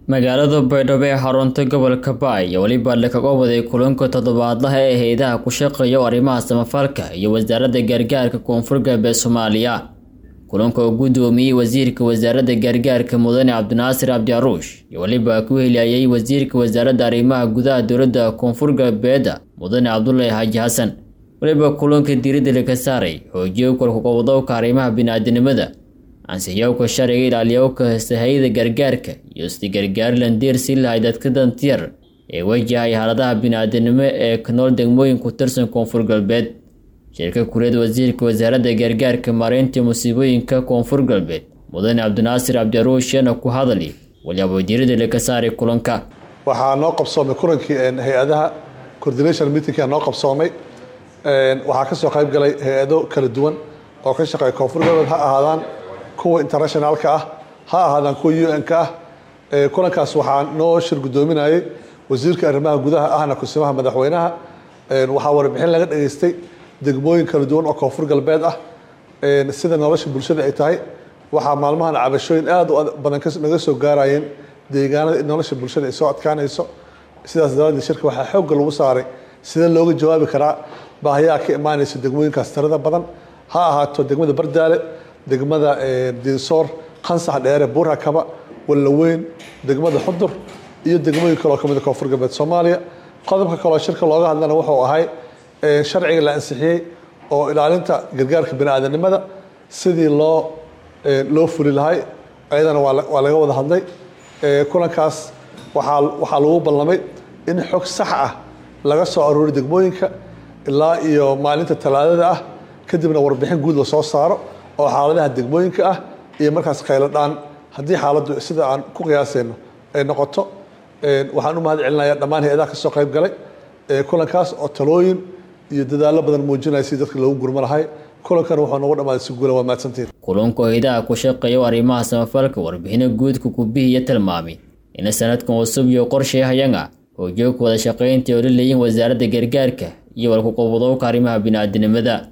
magaalada baydhabo ee xarunta gobolka baay iyo weliba lakaga waday kulanka toddobaadlaha ee hay-adaha ku shaqeeya arrimaha samafalka iyo wasaaradda gargaarka koonfur galbeed soomaaliya kulanka oo guddoomiyey wasiirka wasaaradda gargaarka mudane cabdinaasir cabdiaruush iyo weliba ku heliyayay wasiirka wasaaradda arrimaha gudaha dowladda koonfur galbeeda mudane cabdulaahi xaaji xasan weliba kulanka diiradda laga saaray xoojiyo kolkaqowdowka arrimaha bini-aadanimada ansixiyowka sharciga ilaaliyowka sahayada gargaarka iyo sida gargaarilan deersi lahay dadka dantiyar ee wajahay xaaladaha bini-aadanimo ee ka nool degmooyin ku tirsan koonfur galbeed shirka kureed wasiirka wasaaradda gargaarka maareynta musiibooyinka koonfur galbeed mudane cabdinaasir cabdiaruushena ku hadali waliaba diirada laga saaray kulanka waxaa noo qabsoomay kulankii hay-adaha coordination meetingka noo qabsoomay waxaa kasoo qayb galay hay-ado kala duwan oo ka shaqeeya koonfur galbeed ha ahaadaan kuwa internationalka ah ha ahaadaan kuwa u n-ka ah kulankaas waxaa noo shir guddoominayay wasiirka arrimaha gudaha ahna kusimaha madaxweynaha waxaa warbixin laga dhageystay degmooyin kala duwan oo koonfur galbeed ah sida nolosha bulshada ay tahay waxaa maalmahan cabashooyin aada u badan naga soo gaarayeen deegaanada in nolosha bulshada ay soo adkaanayso sidaas daraaddeed shirka waxaa xoogga lagu saaray sida looga jawaabi karaa baahiyaha ka imaanaysa degmooyinkaas tirada badan ha ahaato degmada bardaale degmada diinsoor qansax dheere buurhakaba wallaweyn degmada xudur iyo degmooyin kaleo kamid koonfur galbeed soomaaliya qodobka kaleo shirka looga hadlana wuxuu ahay sharciga la ansixiyey oo ilaalinta gargaarka bini-aadanimada sidii loo loo fuli lahay ayadana waa laga wada hadlay kulankaas waaa waxaa lagu ballamay in xog sax ah laga soo aroori degmooyinka ilaa iyo maalinta talaadada ah kadibna warbixin guud lasoo saaro oo xaaladaha degmooyinka ah iyo markaas khayladhaan haddii xaaladdu sida aan ku qiyaasayno ay noqoto waxaan u mahad celinaya dhammaan hay-adaha kasoo qayb galay kulankaas oo talooyin iyo dadaallo badan muujinaya si dadka loogu gurmo lahay kulankan wuxuu noogu dhamaaday si guula waa mahadsantiin kulanka hay-adaha ku shaqeeya arrimaha samafalka warbixino guudka kubihiya tilmaamay ina sanadkan cusub iyo qorshayahayanga hoojoogka wada shaqaynta oo la leeyihin wasaaradda gargaarka iyo walkuqobadowka arrimaha bini-aadanimada